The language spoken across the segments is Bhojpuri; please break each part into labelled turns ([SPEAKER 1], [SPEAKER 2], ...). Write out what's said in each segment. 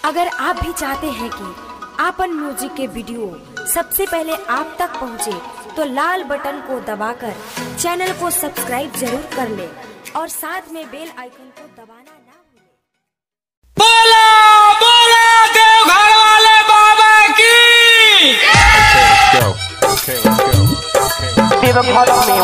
[SPEAKER 1] अगर आप भी चाहते हैं कि आपन म्यूजिक के वीडियो सबसे पहले आप तक पहुंचे, तो लाल बटन को दबाकर चैनल को सब्सक्राइब जरूर कर ले और साथ में बेल आइकन को दबाना ना भूलें।
[SPEAKER 2] बोला बोला देवघर वाले बाबा की
[SPEAKER 3] go. Okay, let's go. Okay, let's go.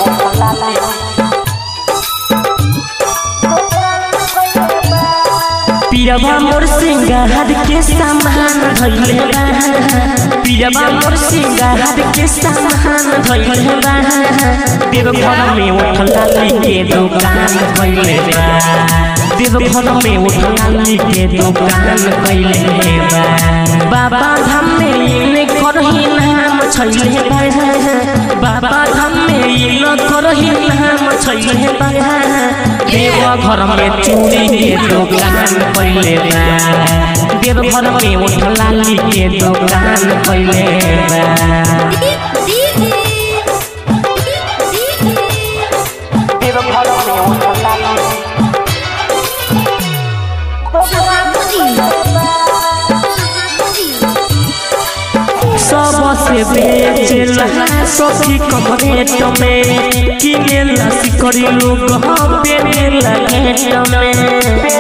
[SPEAKER 4] पिरवा मोर सिंगार के सामान धइले बा पिरवा मोर सिंगार के सामान धइले बा देवघर में उठला के दुकान कइले बा देवघर में उठला के दुकान कइले बा बाबा धाम में इने करही नाम छैले बा बाबा धाम में इने करही नाम छैले बा देवघर में चूड़ी के दुकान कइले बा देवघर में उठला के दुकान कइले बा सबसे बेचेला सखी कम रेट में किनेला सिकड़ी लोग बेनेला घेट में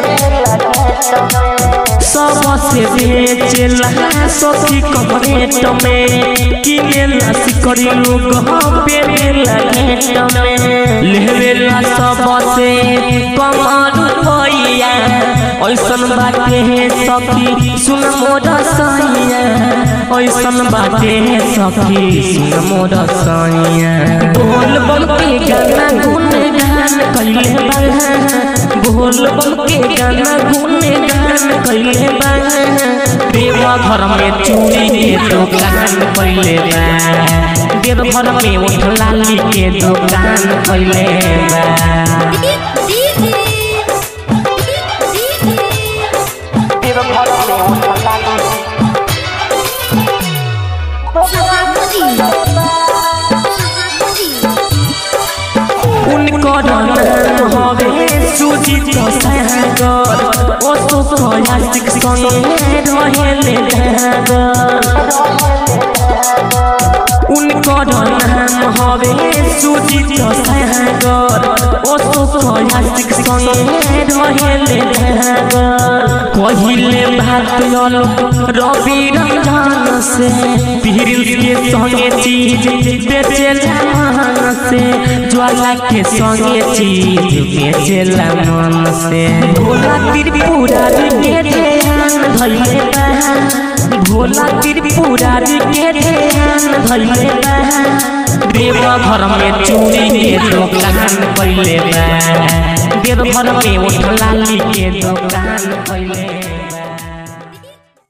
[SPEAKER 4] सबसे बेचेला सखी कम रेट में किनेला सिकड़ी लोग बेनेला घेट में लेवेला सबसे कम रुपैया ऐसन बाटे है सखी सुन मोर सैया ऐसन बाटे है सखी सुन मोर सैया बोल बम के गाना गुन गान कइले बा बोल बम के गाना गुन गान कइले बा देवा घर में चूड़ी के दुकान कइले बा देव घर में उठला के दुकान कइले बा उनकर नाम हवे सुजीत सागर ओ तो क्लासिक संगे रहेले धागर उनकर नाम हवे सुजीत सागर ओ तो क्लासिक संगे रहेले धागर कहिले बात यल रवि रंजन से पीरिल के संगे चीज बेचेला मन से ज्वाला के संगे चीज बेचेला मन से भोला त्रिपुरारी के ध्यान धइले बा भोला त्रिपुरारी के ध्यान धइले बा देवा घर में चूड़ी के दुकान कइले बा देव घर में उठला के दुकान कइले